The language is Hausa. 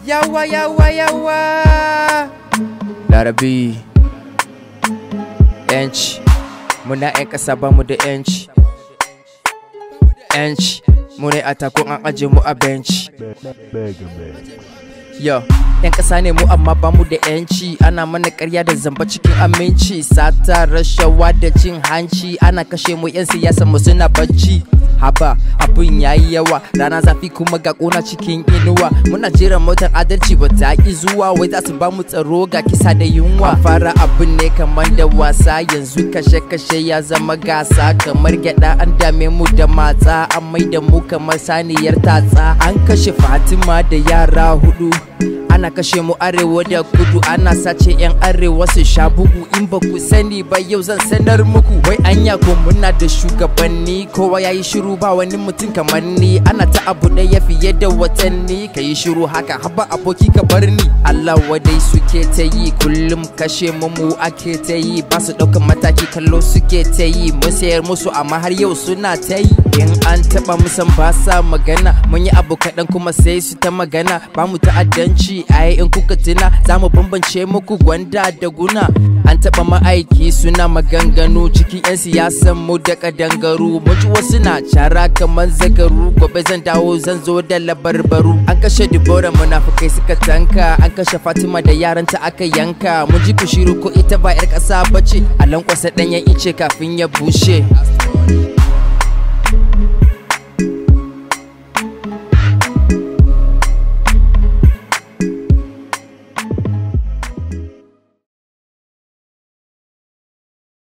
yawa yawa yawa larabi yanci muna 'yan ƙasa ba mu da yanci yanci mu ne a takun an aje mu a benci Yo, yan ƙasa ne mu amma ba mu da yanci ana mana ƙarya da zamba cikin aminci sata rashawa da cin hanci ana kashe mu yan siyasa mu suna bacci haba abin yayi yawa rana zafi kuma ga ƙona cikin inuwa muna jiran motar adalci ba ta ki zuwa wai za su ba mu tsaro ga kisa da yunwa fara abin ne kamar da wasa yanzu kashe kashe ya zama gasa kamar gyada an dame mu da matsa an mai da mu kamar saniyar tatsa an kashe fatima da yara hudu ana kashe mu arewa da kudu ana sace yan arewa su sha bugu in ba ku sani ba yau zan sanar muku wai anya ko muna da shugabanni kowa yayi shiru ba wani mutum kamar ni ana ta abu ɗaya fiye da watanni ka yi shiru haka haba aboki ka bar ni Allah wadai suke ta yi kullum kashe mu mu ake ta yi ba su ɗaukan mataki kallo suke ta yi mun sayar musu amma har yau suna ta yi in an taɓa musan ba sa magana mun yi abu kaɗan kuma sai su ta magana ba mu ta'addanci ai in kuka tuna za mu bambance muku gwanda da guna an taɓa ma'aiki suna maganganu cikin 'yan siyasan mu da kadangaru mun ji wasu na cara kamar zagaru gobe zan dawo zan zo da labarbaru an kashe dibora munafukai suka tanka an kashe fatima da yaranta aka yanka mun ji ku shiru ko ita ba 'yar ƙasa bace a lankwasa ɗanyen ice kafin ya bushe